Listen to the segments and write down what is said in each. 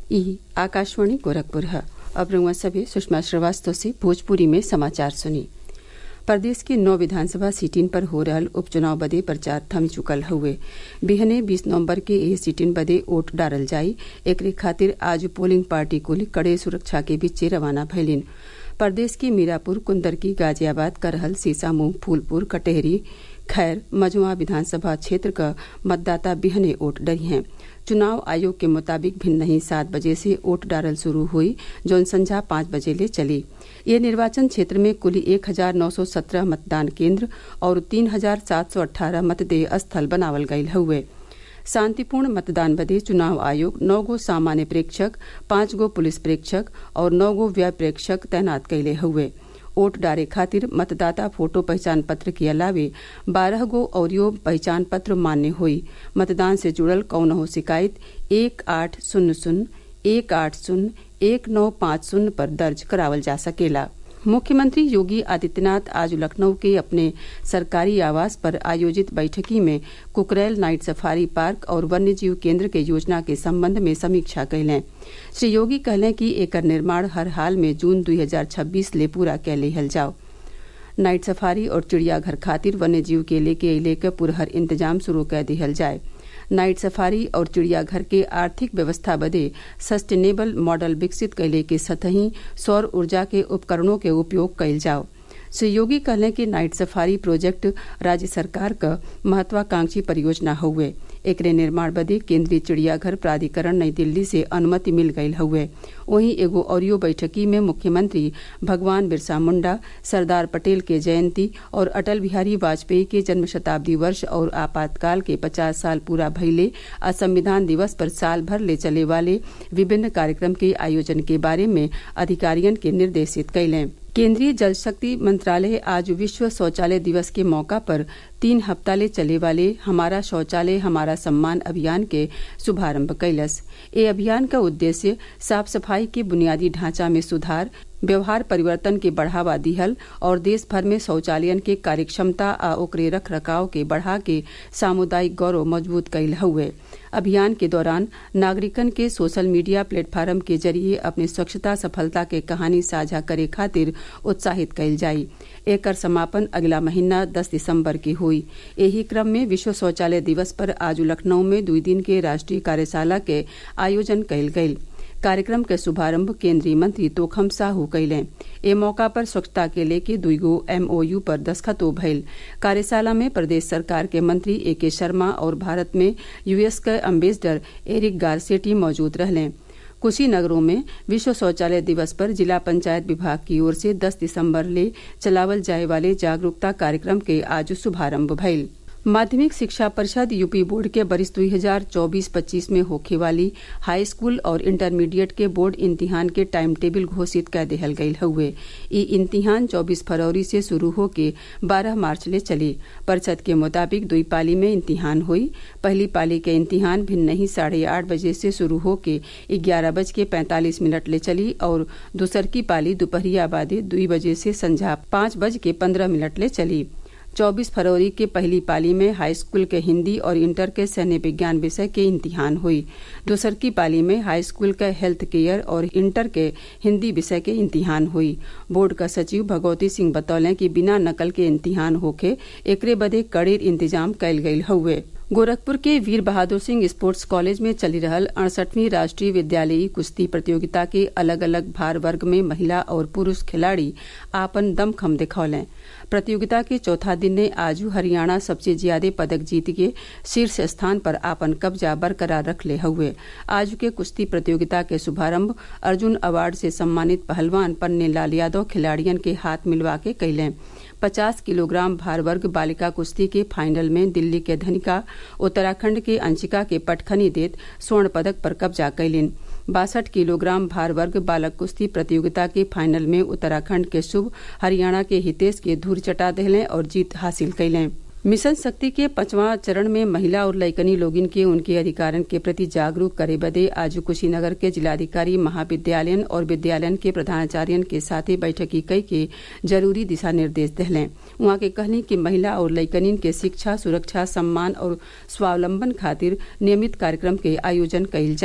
ई आकाशवाणी गोरखपुर है अब रउआ सभे सुषमा श्रीवास्तव से भोजपुरी में समाचार सुनी प्रदेश के नौ विधानसभा सीटिन पर हो रहल उपचुनाव बदे प्रचार थम चुकल हउवे बिहने बीस नवम्बर के एह सीटिन बदे वोट डालल जाई एकरे खातिर आज पोलिंग पार्टी कुल कड़े सुरक्षा के बीचे रवाना भइलिन प्रदेश के मीरापुर कुंदरकी गाजियाबाद करहल सीसामऊ फूलपुर कटेहरी खैर मझुआ विधानसभा क्षेत्र क मतदाता बिहने वोट डरी हैं चुनाव आयोग के मुताबिक भिन्न ही सात बजे से वोट डालल शुरू हुई जौन संझा पांच बजे ले चली ये निर्वाचन क्षेत्र में कुल एक हजार नौ सौ सत्रह मतदान केंद्र और तीन हजार सात सौ अट्ठारह मतदेय स्थल बनावल गयल हउवे शांतिपूर्ण मतदान बदे चुनाव आयोग नौ गो सामान्य प्रेक्षक पांच गो पुलिस प्रेक्षक और नौ गो व्यय प्रेक्षक तैनात कैले हुए वोट डाले खातिर मतदाता फोटो पहचान पत्र के अलावे बारह गो औरियो पहचान पत्र मान्य हुई मतदान से जुड़ल कौनहो शिकायत एक आठ शून्य शून्य एक आठ शून्य एक नौ पांच शून्य पर दर्ज करावल जा सकेला मुख्यमंत्री योगी आदित्यनाथ आज लखनऊ के अपने सरकारी आवास पर आयोजित बैठकी में कुकरैल नाइट सफारी पार्क और वन्यजीव केंद्र के योजना के संबंध में समीक्षा कैलें श्री योगी कहलें कि एकर निर्माण हर हाल में जून 2026 ले पूरा कै लिहल जाओ नाइट सफारी और चिड़ियाघर खातिर वन्यजीव के लेके अले के पुरहर इंतजाम शुरू कै दिहल जाए नाइट सफारी और चिड़ियाघर के आर्थिक व्यवस्था बदे सस्टेनेबल मॉडल विकसित कैले के सतही सौर ऊर्जा के उपकरणों के उपयोग कैल जाओ श्री योगी कहलें कि नाइट सफारी प्रोजेक्ट राज्य सरकार क महत्वाकांक्षी परियोजना हउवे एकरे निर्माण बदे केंद्रीय चिड़ियाघर प्राधिकरण नई दिल्ली से अनुमति मिल गयल हउवे वहीं एगो औरियो बैठकी में मुख्यमंत्री भगवान बिरसा मुंडा सरदार पटेल के जयंती और अटल बिहारी वाजपेयी के जन्म शताब्दी वर्ष और आपातकाल के पचास साल पूरा भइले आ संविधान दिवस पर साल भर ले चले वाले विभिन्न कार्यक्रम के आयोजन के बारे में अधिकारियन के निर्देशित कैलें केंद्रीय जल शक्ति मंत्रालय आज विश्व शौचालय दिवस के मौका पर तीन हफ्ता ले चले वाले हमारा शौचालय हमारा सम्मान अभियान के शुभारंभ कैलस ए अभियान का उद्देश्य साफ सफाई के बुनियादी ढांचा में सुधार व्यवहार परिवर्तन के बढ़ावा दिहल और देश भर में शौचालयन के कार्यक्षमता आ ओकरे रख रखाव के बढ़ा के सामुदायिक गौरव मजबूत कैल हुए अभियान के दौरान नागरिकन के सोशल मीडिया प्लेटफॉर्म के जरिए अपने स्वच्छता सफलता के कहानी साझा करे खातिर उत्साहित कैल जाई एकर समापन अगला महीना दस दिसंबर के हुई एही क्रम में विश्व शौचालय दिवस पर आज लखनऊ में दुई दिन के राष्ट्रीय कार्यशाला के आयोजन कैल गयी कार्यक्रम के शुभारंभ केंद्रीय मंत्री तोखम साहू कैलें ए मौका पर स्वच्छता के लेके दुईगो एमओयू पर दस्खतो भइल कार्यशाला में प्रदेश सरकार के मंत्री ए के शर्मा और भारत में यूएस के अम्बेसडर एरिक गारसेटी मौजूद रहलें कुशीनगरों में विश्व शौचालय दिवस पर जिला पंचायत विभाग की ओर से 10 दिसंबर ले चलावल जाए वाले जागरूकता कार्यक्रम के आज शुभारंभ भइल माध्यमिक शिक्षा परिषद यूपी बोर्ड के बरिस दुई हजार चौबीस पच्चीस में होखे वाली हाई स्कूल और इंटरमीडिएट के बोर्ड इम्तिहान के टाइम टेबल घोषित कर दिहल गयल हउवे ई इम्तिहान चौबीस फरवरी से शुरू होके बारह मार्च ले चली परिषद के मुताबिक दुई पाली में इम्तिहान हुई पहली पाली के इम्तिहान भिन्न ही साढ़े आठ बजे से शुरू होके ग्यारह बज के पैंतालीस मिनट ले चली और दूसर की पाली दोपहरिया बादे दुई बजे से संझा पांच बज के पंद्रह मिनट ले चली 24 फरवरी के पहली पाली में हाई स्कूल के हिंदी और इंटर के सैन्य विज्ञान विषय के इम्तिहान हुई दूसर की पाली में हाई स्कूल के हेल्थ केयर और इंटर के हिंदी विषय के इम्तिहान हुई बोर्ड का सचिव भगवती सिंह बतौलें कि बिना नकल के इम्तिहान होके एकरे बदे कड़ेर इंतजाम कैल गयल हउवे गोरखपुर के वीर बहादुर सिंह स्पोर्ट्स कॉलेज में चली रहल अड़सठवीं राष्ट्रीय विद्यालयी कुश्ती प्रतियोगिता के अलग अलग भार वर्ग में महिला और पुरुष खिलाड़ी आपन दमखम दिखौलें प्रतियोगिता के चौथा दिन ने आजू हरियाणा सबसे ज्यादा पदक जीत के शीर्ष स्थान पर आपन कब्जा बरकरार रख ले हुए आज के कुश्ती प्रतियोगिता के शुभारंभ अर्जुन अवार्ड से सम्मानित पहलवान पन्ने लाल यादव खिलाड़ियन के हाथ मिलवा के कैलें पचास किलोग्राम भार वर्ग बालिका कुश्ती के फाइनल में दिल्ली के धनिका उत्तराखंड के अंशिका के पटखनी देत स्वर्ण पदक पर कब्जा कैलिन बासठ किलोग्राम भार वर्ग बालक कुश्ती प्रतियोगिता के फाइनल में उत्तराखंड के शुभ हरियाणा के हितेश के धूर चटा दहलें और जीत हासिल कैलें मिशन शक्ति के पांचवा चरण में महिला और लइकनी लोगिन के उनके अधिकारन के प्रति जागरूक करे बदे आज कुशीनगर के जिलाधिकारी महाविद्यालयन और विद्यालयन के प्रधानाचार्यन के साथे बैठकी कई के जरूरी दिशा निर्देश दहलें उहाँ के कहनी कि महिला और लइकनिन के शिक्षा सुरक्षा सम्मान और स्वावलंबन खातिर नियमित कार्यक्रम के आयोजन कइल जाये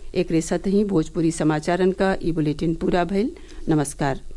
एक साथ ही भोजपुरी समाचारन का ई बुलेटिन पूरा भइल नमस्कार